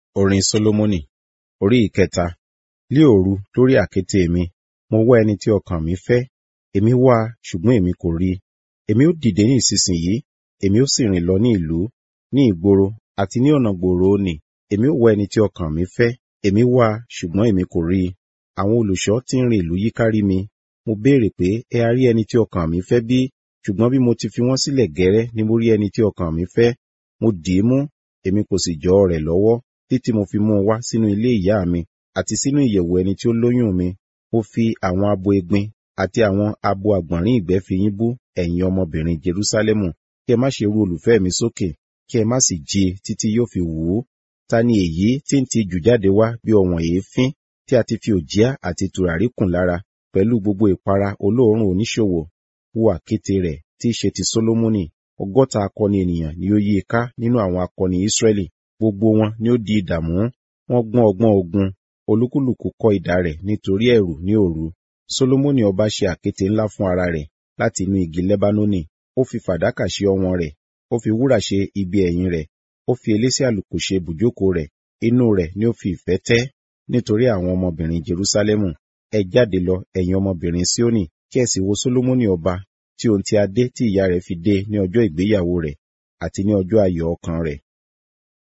Orin Sólómọ́nì Orí ìkẹta. Lí òru lórí àkéte mi, mo wá ẹni tí ọkàn mi fẹ́. Èmi wá a, ṣùgbọ́n èmi kò rí i. Èmi ó dìde ní ìsinsìnyí, èmi ó sì rìn lọ ní ìlú, ní ìgboro, àti ní ọ̀nà gbòòrò nì. Èmi ó wá ẹni tí ọkàn mi fẹ́. Èmi wá a, ṣùgbọ́n èmi kò rí i. Àwọn olùṣọ́ tí ń rin ìlú yíkárí mi. Mo béèrè pé, ẹ ha rí ẹni tí ọkàn mi fẹ́ bí? Ṣùgbọ́n bí mo ti fi wọ́n sílẹ̀ gẹ́rẹ́ ni mo rí ẹni tí ọkàn mi fẹ́. Mo dì í mú, èmi kò sì jọ́ rẹ̀ lọ́wọ́, títí mo fi mú un wá sínú ilé ìyá mi, àti sínú ìyẹ̀wù ẹni tí ó lóyún mi. Mo fi àwọn abo egbin àti àwọn abo àgbọ̀nrín ìgbẹ́ fi yín bú, ẹ̀yin ọmọbìnrin Jerúsálẹ́mù. Kí ẹ má ṣe ru olùfẹ́ mi sókè, kí ẹ má sì jí i títí yóò fi wù ú. Ta ni èyí tí ń ti jù jáde wá bí ọ̀wọ̀n èéfín, tí a ti fi òjìá àti tùràrí kùn lára, pẹ̀lú gbogbo ìpara olóòórùn oníṣòwò? Wo àkéte rẹ̀ tí í ṣe ti Sólómọ́nì. Ọgọ́ta akọni ènìyàn ni ó yí i ká nínú àwọn akọni Ísírẹ́lì. Gbogbo wọn ni ó di idà mú. Wọ́n gbọ́n ọgbọ́n ogun. Olúkúlùkù kọ́ idà rẹ̀ nítorí ẹ̀rù ní òru. Sólómọ́nì ọba ṣe àkéte ńlá fún ara rẹ̀ láti inú igi Lẹ́bánónì. Ó fi fàdákà ṣe ọwọ̀n rẹ̀. Ó fi wúrà ṣe ibi ẹ̀yìn rẹ̀. Ó fi elése àlùkò ṣe ibùjókòó rẹ̀. Inú rẹ̀ ni ó fi ìfẹ́ tẹ́ nítorí àwọn ọmọbìnrin Jerúsálẹ́mù. Ẹ jáde lọ, ẹ̀yin ọmọbìnrin Síónì, kí ẹ sì wo Sólómọ́nì ọba, tí ohun ti adé tí ìyá rẹ̀ fi dé ní ọjọ́ ìgbéyàwó rẹ̀, àti ní ọjọ́ ayọ̀ ọkàn rẹ̀.